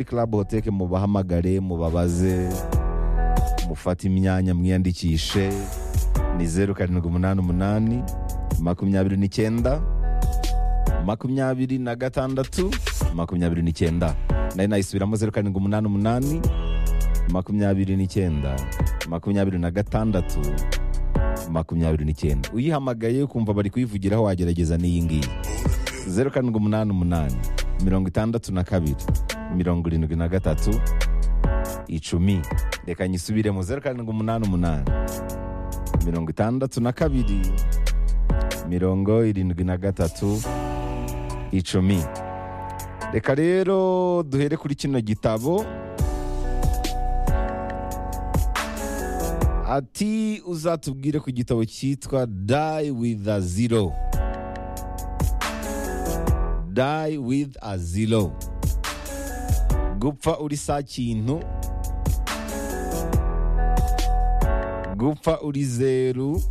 club hoteke mubahamagare mubabaze mufate imyanya mwiyandikishe ni zeru karindwi umunani umunani makumyabiri n'icyenda makumyabiri na gatandatu makumyabiri n'icyenda nayo nayisubiramo zeru karindwi umunani umunani makumyabiri n'icyenda makumyabiri na gatandatu makumyabiri n'icyenda uyihamagaye ukumva bari kuyivugiraho wagerageza n'iyi ngiyi zeru karindwi umunani umunani mirongo itandatu na kabiri mirongo irindwi na gatatu icumi reka nyisubiremo zeru karindwi umunani umunani mirongo itandatu na kabiri mirongo irindwi na gatatu icumi reka rero duhere kuri kino gitabo ati uzatubwire ku gitabo cyitwa die with a zero die with a zero gupfa uri sa kintu gupfa uri zeru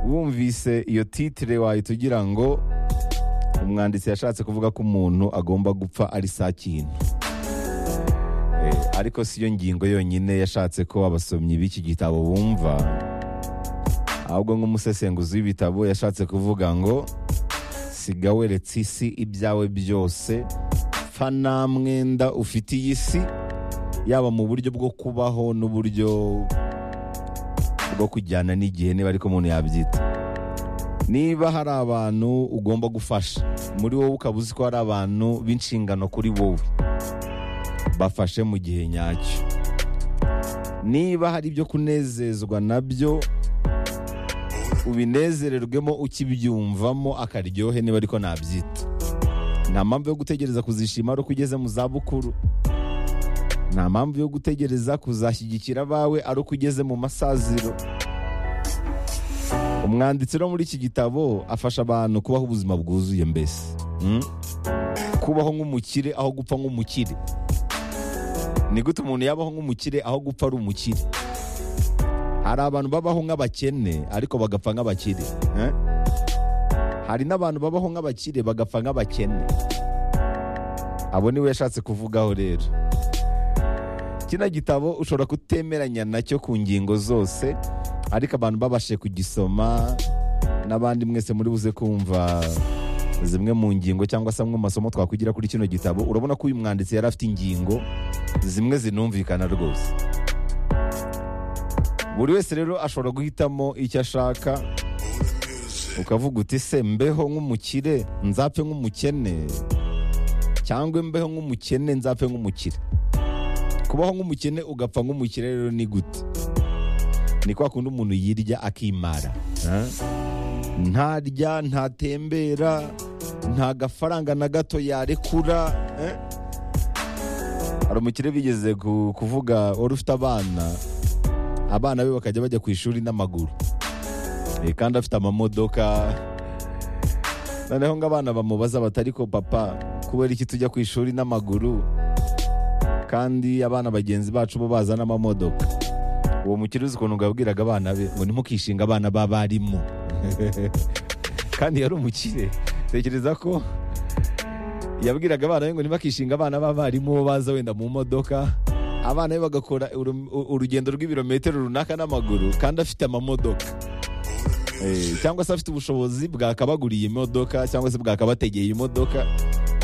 wumvise iyo titire wahita ugira ngo umwanditsi yashatse kuvuga ko umuntu agomba gupfa ari sa kintu Eh, ariko si yo ngingo yonyine yashatse ko abasomyi b'iki gitabo bumva ahubwo nk'umusesenguzi w'ibitabo yashatse kuvuga ngo siga weretse isi ibyawe byose pfa nta mwenda ufitiye isi yaba mu buryo bwo kubaho n'uburyo bwo kujyana n'igihe niba ariko umuntu yabyita niba hari abantu ugomba gufasha muri wowe ukaba uzi ko hari abantu b'inshingano kuri wowe bafashe mu gihe nyacyo niba hari ibyo kunezezwa nabyo ubinezererwemo ukibyumvamo akaryohe niba ariko nabyita nta mpamvu yo gutegereza kuzishima ari uko ugeze mu zabukuru nta mpamvu yo gutegereza kuzashyigikira abawe ari uko ugeze mu masaziro umwanditsi wo muri iki gitabo afasha abantu kubaho ubuzima bwuzuye mbese Mm. kubaho nk'umukire aho gupfa nk'umukire ni gute umuntu yabaho nk'umukire aho gupfa ari umukire hari abantu babaho nk'abakene ariko bagapfa nk'abakire eh? hari n'abantu babaho nk'abakire bagapfa nk'abakene abo niwe yashatse kuvugaho rero kino gitabo ushobora kutemeranya nacyo ku ngingo zose ariko abantu babashe kugisoma n'abandi mwese muri buze kumva zimwe mu ngingo cyangwa se amwe mu masomo twakugira kuri kino gitabo urabona ko uyu mwanditsi yari afite ingingo zimwe zinumvikana rwose buri wese rero ashobora guhitamo icyo ashaka ukavuga uti se mbeho nk'umukire nzapfe nk'umukene cyangwa mbeho nk'umukene nzapfe nk'umukire kubaho nk'umukene ugapfa nk'umukire rero ni gute ni kwa kundi umuntu yirya akimara eh? ntarya ntatembera nta gafaranga na gato yarekura eh? hari umukire bigeze ku- kuvuga wari ufite abana abana be bakajya bajya ku ishuri n'amaguru Eh, kandi afite amamodoka noneho ngo abana bamubaza bati ariko papa kubera iki tujya ku ishuri n'amaguru kandi abana bagenzi bacu bo baza n'amamodoka uwo mukire uzi ukuntu ngabwiraga abana be ngo ntimukishinga abana b'abarimu kandi yari umukire tekereza ko yabwiraga abana be ngo ntibakishinga abana b'abarimu bo baza wenda mu modoka abana be bagakora uru- u- urugendo rw'ibirometero runaka n'amaguru kandi afite amamodoka Eh, cyangwa se afite ubushobozi bwakabaguriye imodoka cyangwa se bwakabategeye imodoka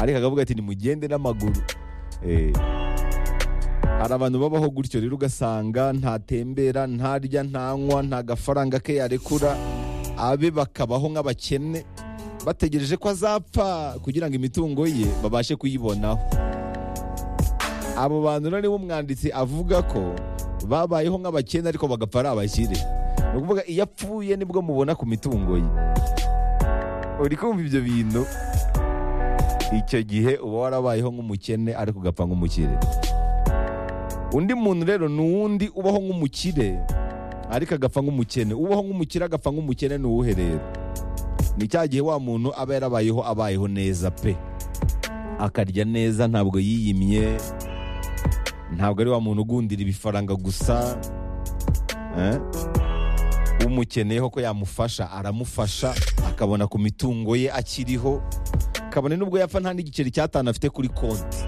ariko akavuga ati nimugende n'amaguru Eh, hari abantu babaho gutyo rero ugasanga ntatembera ntarya ntanywa nta gafaranga ke yarekura abe bakabaho nk'abakene bategereje ko azapfa kugira ngo imitungo ye babashe kuyibonaho abo bantu rero nibo umwanditsi avuga ko babayeho nk'abakene ariko bagapfa ari abakire ni ukuvuga iyo apfuye nibwo mubona ku mitungo ye uri kumva ibyo bintu icyo gihe uba warabayeho nk'umukene ariko ugapfa nk'umukire undi muntu rero ni uwundi ubaho nk'umukire ariko agapfa nk'umukene ubaho nk'umukire agapfa nk'umukene ni uwuhe rero ni cya gihe wa muntu aba yarabayeho abayeho neza pe akarya neza ntabwo yiyimye ntabwo ari wa muntu ugundira ibifaranga gusa eh? umukeneyeho ko yamufasha aramufasha akabona ku mitungo ye akiriho kabone nubwo yapfa nta n'igiceri cy'atanu afite kuri konti